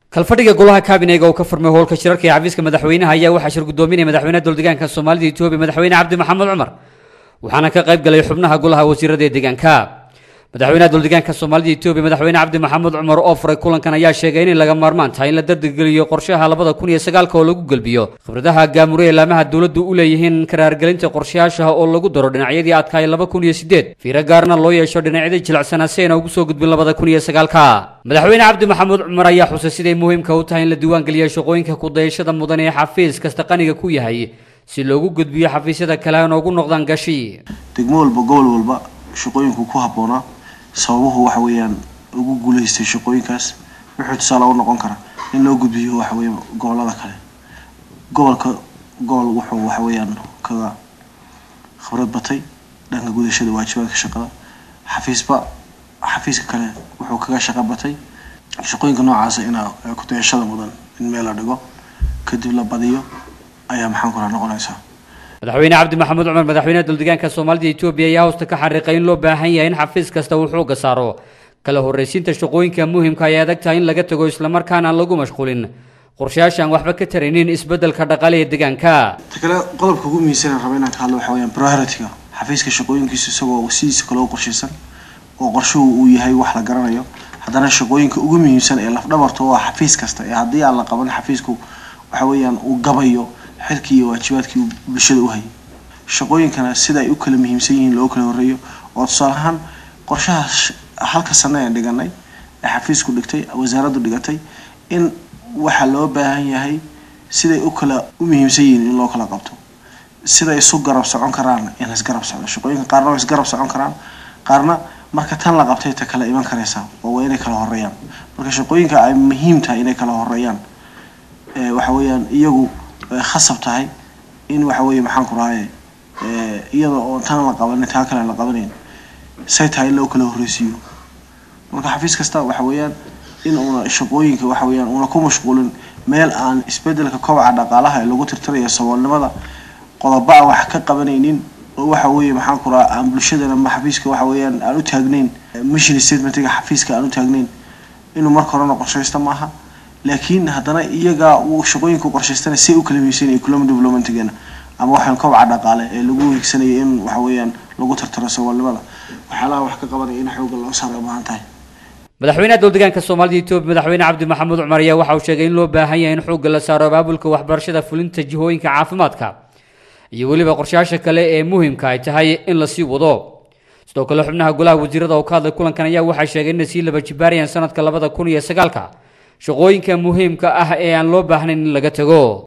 kalfadhiga golaha kaabineyga oo ka furmay howlka shirarka ee xafiiska madaxweynaha ayaa waxaa shir gudoominaya madaxweynaha dowldeegaanka soomaalida etoobiya madaxweyne cabdi maxamed cumar waxaana ka qayb galay xubnaha golaha wasiirada ee deegaanka madaxweynaha dowldeegaanka soomaalida etoobiya madaxweyne cabdi maxamuud cumar oo furay kulankan ayaa sheegay inay laga maarmaan tahay in la dardargeliyo qorshaha labada kun iyo sagaalka oo lagu gelbiyo khibradaha gaamure ee laamaha dowladdu u leeyihiin karaargelinta qorshayaashaha oo lagu daro dhinacyadii adkaay laba kun iyo sideed fiiro gaarna loo yeesho dhinacyadii jilicsanaa si ayna ugu soo gudbin labada kun iyo sagaalka madaxweyne cabdi maxamuud cumar ayaa xusay siday muhiimka u tahay in la diiwaangeliyo shaqooyinka kudayashada mudan ee xafiis kasta qaniga ku yahay si loogu gudbiyo xafiisyada kale aan ugu noqdaan gashi degmo walba gobol walba shaqooyinku ku habboonaa sababuhu waxa weeyaan ugu guulaystay shaqooyinkaas wuxuu tusaale u noqon karaa in loo gudbiyo waxa weeye gobolada kale gobolka gobol wuxuu waxa weeyaan kaga khibrad batay dhanka gudashada waajibaadka shaqada xafiisba xafiiska kale wuxuu kaga shaqo batay shaqooyinka noocaasa ina kudayashada mudan in meel la dhigo kadib la badiyo ayaa maxaan kula noqonaysaa madaxweyne cabdi maxamuud cumar madaxweynaha dowldeegaanka soomaalida etoobiya ayaa hoosta ka xariiqay in loo baahan yahay in xafiis kasta uu xooga saaro kala horreysiinta shaqooyinka muhimka ay adag tahay in laga tago islamarkaana aan lagu mashquulin qorshayaasha aan waxba ka taraynin isbeddelka dhaqaale ee deegaanka ta kale qodobka ugu muhiimsan raba inaan ka hadlo waxa weyaan priority-ga xafiiska shaqooyinkiisa isagoo sidiisa kale u qorshaysan oo qorshuhu uu yahay wax la garanayo haddana shaqooyinka ugu muhiimsan ee lafdhabarta oo ah xafiis kasta ee haddii aan la qaban xafiisku waxa weeyaan uu gabayo xilkii iyo waajibaadkii bulshada u hayay shaqooyinkana sida ay u kala muhiimsan yihiin loo kala horeeyo oo tusaale ahaan qorshaha halka sano ee dhiganay ee xafiisku dhigtay wasaaraddu dhigatay in waxaa loo baahan yahay siday u kala u muhiimsan yihiin in loo kala qabto siday isu garab socon karaan in laisgarab socdo shaqooyinka qaarna way isgarab socon karaan qaarna marka tan la qabtay ta kala iman karaysa oo waa inay kala horeeyaan marka shaqooyinka ay muhiim tahay inay kala horeeyaan waxa weeyaan iyagu khasab tahay in waxa weeye maxaan ku rahaye iyada oo tan la qabanin taa kale la qabanayn say tahay in loo kala horreysiiyo marka xafiis kasta waxa weeyaan in uuna shaqooyinka waxa weeyaan uuna ku mashquulin meel aan isbedelka kobaca dhaqaalaha ee lagu tirtirayo saboolnimada qodobo aan wax ka qabanaynin oo waxa weeye maxaan ku rahaa aan bulshadana ma xafiiska waxa weeyaan aan u taagnayn mission statementiga xafiiska aan u taagnayn inuu marka horena qorshaysta maaha laakiin haddana iyaga uu shaqooyinka qorshaystana si u kala miisan economic developmentgeena ama waxaan kobaca dhaqaale ee lagu hiigsanaya in waxa weeyaan lagu tartaro saboolnimada waxyaalaha wax ka qabanaya in xooga loo saara baahan tahay madaxweynaha dowldeegaanka soomaalida etoobiya madaxweyne cabdi maxamuud cumar ayaa waxa uu sheegay in loo baahan yahay in xoogga la saaro abaabulka waxbarashada fulinta jihooyinka caafimaadka iyo weliba qorshayaasha kale ee muhimka ay tahay in lasii wado sidoo kale xubnaha golaha wasiirada oo ka hadlay kulankan ayaa waxay sheegay inay sii laba jibaarayaan sanadka labada kun iyo sagaalka shaqooyinka muhiimka ah ee aan loo baahnayn in laga tago